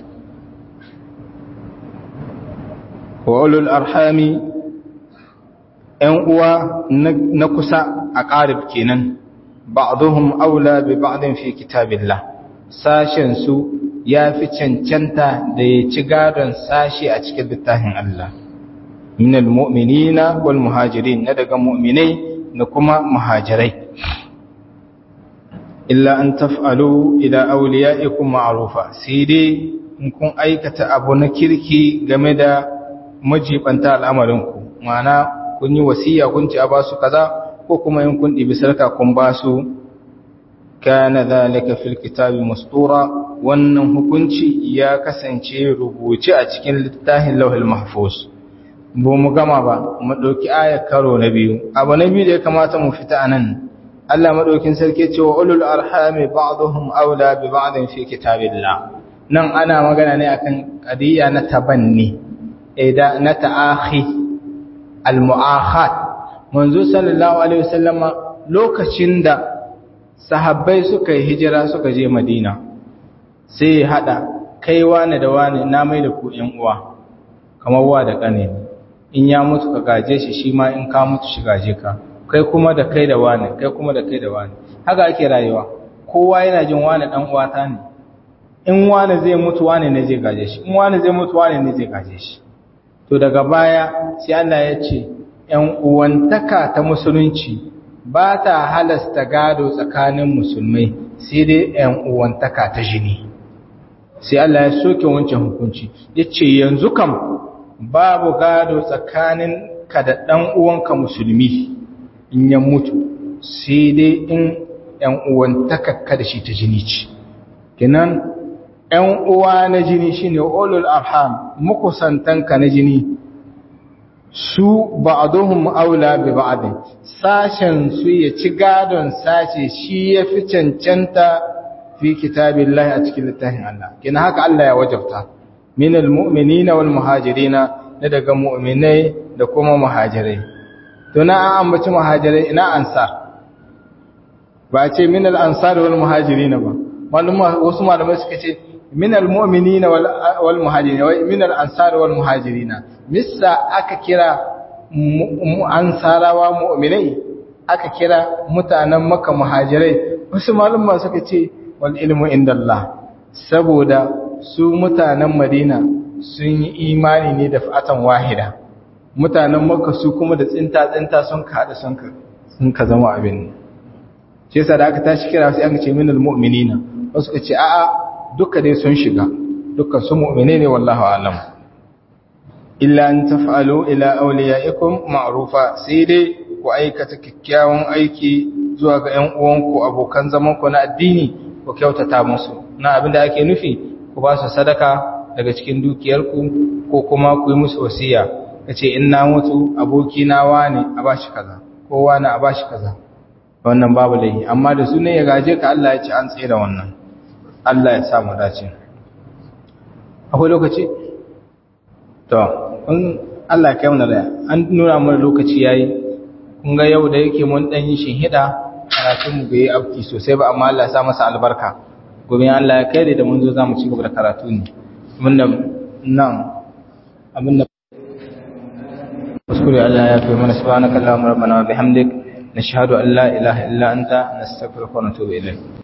wa ulul arhami ‘yan uwa na kusa a ƙarib kenan ba'aduhum aula bi ba'din fi kitabillah sashen su ya fi cancanta da ya ci gadon sashi a cikin littafin Allah minal mu'minina wal muhajirin na daga mu'minai da kuma muhajirai illa an taf'alu ila awliyaikum ma'rufa sai dai in kun aikata abu na kirki game da majibanta al'amarinku ma'ana kun yi wasiya kun ci a basu kaza ko kuma in kun ɗibi sarka kun basu kana zalika fil kitabi mustura wannan hukunci ya kasance rubuce a cikin littafin lauhul mahfuz ba mu gama ba mu dauki aya karo na biyu abu na biyu da ya kamata mu fita anan Allah madaukin sarki ce wa ulul arhami ba'dhum aula bi ba'din fi kitabillah nan ana magana ne akan qadiyya na tabanni ida na ta'akhi al-mu'akhat manzo sallallahu alaihi wasallama lokacin da sahabbai suka yi hijira suka je madina sai ya hada kai wani da wani na mai da ku ƴan uwa kamar wa da kane in ya mutu ka gaje shi shi ma in ka mutu shi gaje ka kai kuma da kai da wani kai kuma da kai da wani haka ake rayuwa kowa yana jin wani dan uwata ne in wani zai mutu wani ne zai gaje shi in wani zai mutu wani ne zai gaje shi to daga baya sai Allah ya ce ‘yan uwantaka ta musulunci ba ta halasta gado tsakanin musulmai sai dai ‘yan uwantaka ta jini sai Allah ya soke wancan hukunci ya ce yanzu kam babu gado tsakanin ka da ɗan uwanka musulmi in ya mutu sai dai in ‘yan uwantaka ka da shi ta jini ce kinan ‘yan uwa na jini shine ulul arham mukusantanka na jini su ba'aduhum aula bi ba'd sashen su ya ci gadon sashe shi ya fi cancanta fi kitabillahi a cikin littafin Allah kina haka Allah ya wajabta minal mu'minina wal muhajirina da daga mu'minai da kuma muhajirai to na an ambaci muhajirai ina ansar ba ce minal ansar wal muhajirina ba maluma wasu malamai suka ce minal mu'minina wal muhajirina wa minal ansar wal muhajirina missa aka kira ansarawa mu'minai aka kira mutanen maka muhajirai wasu malumma suka ce wal ilmu indallah saboda su mutanen madina sun yi imani ne da fatan wahida mutanen maka su kuma da tsinta tsinta sun ka hada sun ka sun ka zama abin shi yasa da aka tashi kira sai aka ce minal mu'minina wasu ka ce a'a duka dai sun shiga dukkan su mu'mine ne wallahu a'lam illa an taf'alu ila awliyaikum ma'rufa sai dai ku aikata kikkiawan aiki zuwa ga ƴan uwanku abokan zaman ku na addini ku kyautata musu na abinda ake nufi ku ba su sadaka daga cikin dukiyarku ko kuma ku yi musu wasiya kace in na mutu aboki na wani a bashi kaza ko wani a bashi kaza wannan babu laifi amma da su ne ya gaje ka Allah ya ce an tsira wannan Allah ya sa mu dace akwai lokaci to in Allah ya kai mu da an nuna mana lokaci yayi kun ga yau da yake mun dan yi shinhida karatun mu bai afki sosai ba amma Allah ya sa masa albarka gobe Allah ya kai da mun zo zamu ci gaba da karatu ne abinda nan abinda kuskure Allah ya fi mana subhanaka allahumma rabbana wa bihamdik nashhadu an la ilaha illa anta nastaghfiruka wa natubu ilayk